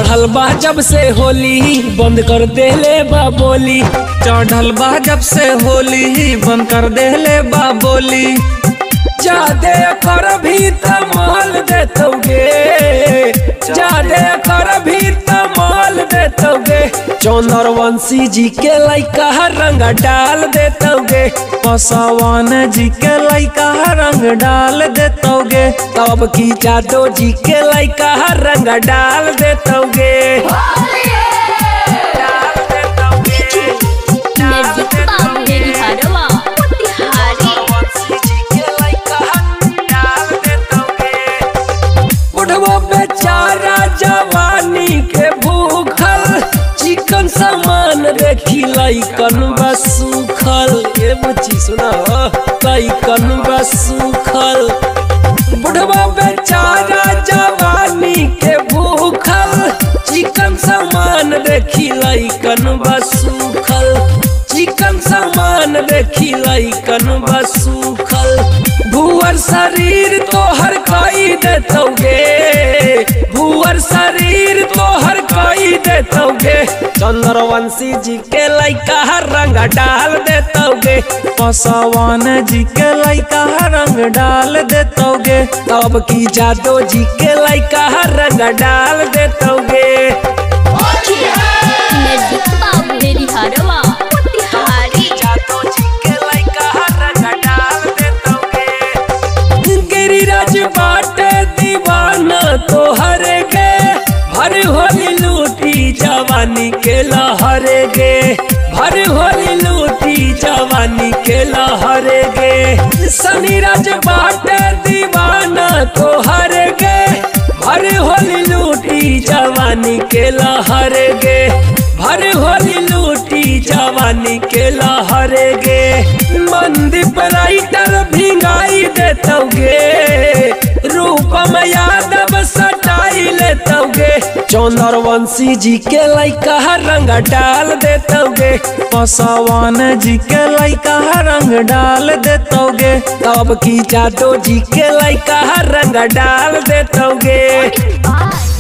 चढ़ल बा जब से होली बंद कर देले बा बोली चढ़ल बा जब से होली बंद कर देले बा बोली जादे कर भी तमाल देतोगे जादे कर भी तमाल देतोगे चौनरवंशी जी के लइका रंग डाल देतोगे पसवान जी के लइका रंग डाल देतोगे तब की जादो जी के लइका रंग डाल देतोगे डाल देतोगे नजदीक बाबू मेरी हरवा मोतिहारी बुढ़वा बेचारा जवानी के भूखल चिकन सामान देखी लइकन बस सुखल ये बच्ची सुना लइकन बस सुखल बुढ़वा बेचारा जवानी के भूखल चिकन सामान देखी लइकन बस सुखल चिकन सामान देखी लइकन बस सुखल भूअर शरीर तोहर कई देतोगे भूअर शरीर तोहर कई देतोगे चंद्रवंशी जी के लइका रंग डाल देतोगे पसवान जी के लइका रंग डाल देतोगे तब की जादो जी के लइका रंग डाल देतोगे नजदीक बाबू मेरी हरवा मोतिहारी जादो जी के लइका रंग डाल देतोगे गिरिराज बाटे दीवाना तोहर गे भर होली लूटी जवानी के लहर गे भर होली लूटी जवानी के लहर गे सनीराज बाटे दीवाना तोहर गे भर होली लूटी जवानी के लहर गे भर होली लूटी जवानी के लहर गे मंदीप राइटर भिंगाई देतोगे रूपम यादव सटाई लेतोगे चौनरवंशी जी के लइका रंग डाल देतोगे पसवान जी के लइका रंग डाल देतोगे तब की जादो जी के लइका रंग डाल देतोगे बाय